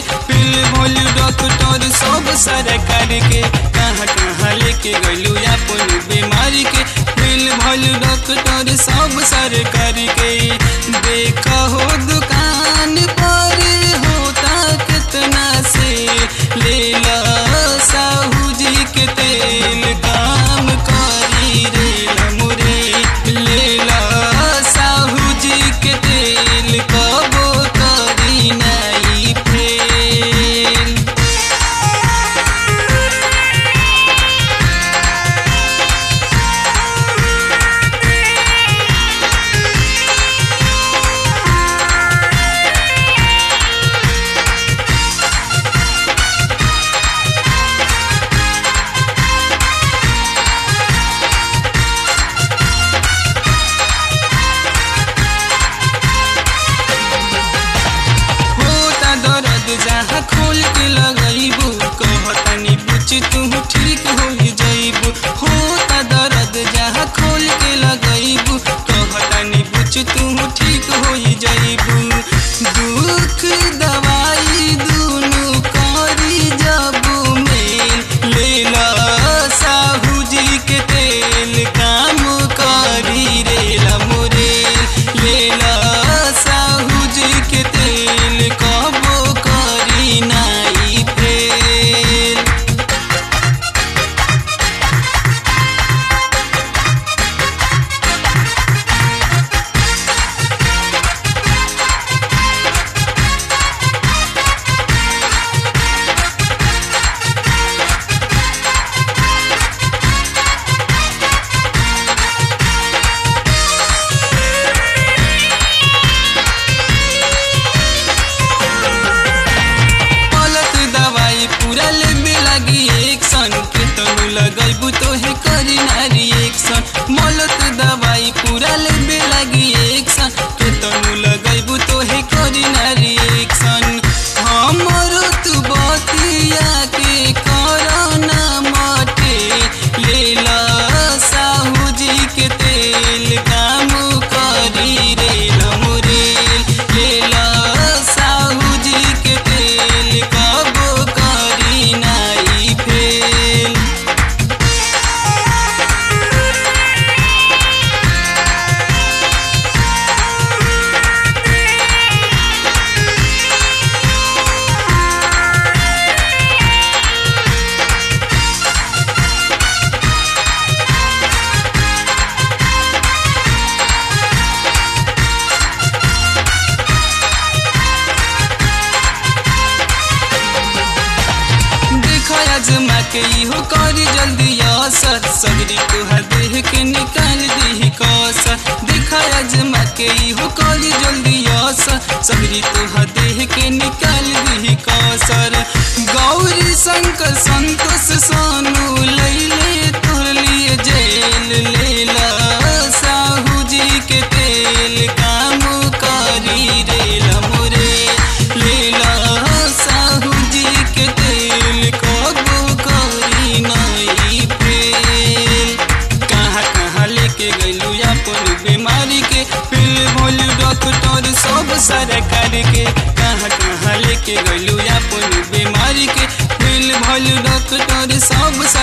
पिल Bholu doctor सब सरकार के कहाँ कहाँ लेके गलू अपन बीमारी के पिल भोलू डॉक्टर सब सरकार के देखा हो दुकान पर होता कितना से ले ला साहू जी के तेल काम करी रे मुरे ले ला साहू जी के तेल कबो करी नहीं फेल होता दर्द जहाँ खोल के लगैबू कहतनी बुझ तू ठीक हो जैबू होता दर्द जहाँ खोल के लगैबू कहतनी बुझ तू ठीक हो जैबू दुख दवाई दुनु करी जबू मेल लेला साहू जी के तेल काम करी रेला मुरेल लेला साहू जी के तेल कबो करी नाई फेल पलक दवाई पूरा लेबे लगी एक सन के तनु लगैबू तो हे करी नारी एक सन मलक दवाई पूरा लेबे लगी एक सन के तनु लगैबू तो हे करी नारी एक सन हमरो तू बतिया के करना मटे लेला साहू जी के तेल काम करी रेल मुरेल लेला साहू जी के तेल कबो करी नाई फेल देखा अजमा के इहो करी जल्दी असर सगरी तुहर देह के निकाल दी कसर देखा अजमा के इहो करी जल्दी असर सगरी तुहर देह के निकाल दी कसर गौरी शंकर संतोष सोनू लैले तोर लिए जेल लेला साहू जी के तेल काम करी रेल मुरे लेला साहू जी के तेल कबो करी नहीं फेल कहाँ कहाँ लेके गैलू अपन बीमारी के पिल भोलू डॉक्टर सब सरकार के कहाँ कहाँ लेके गैलू अपन बीमारी के पिल भोलू डॉक्टर सब सरकार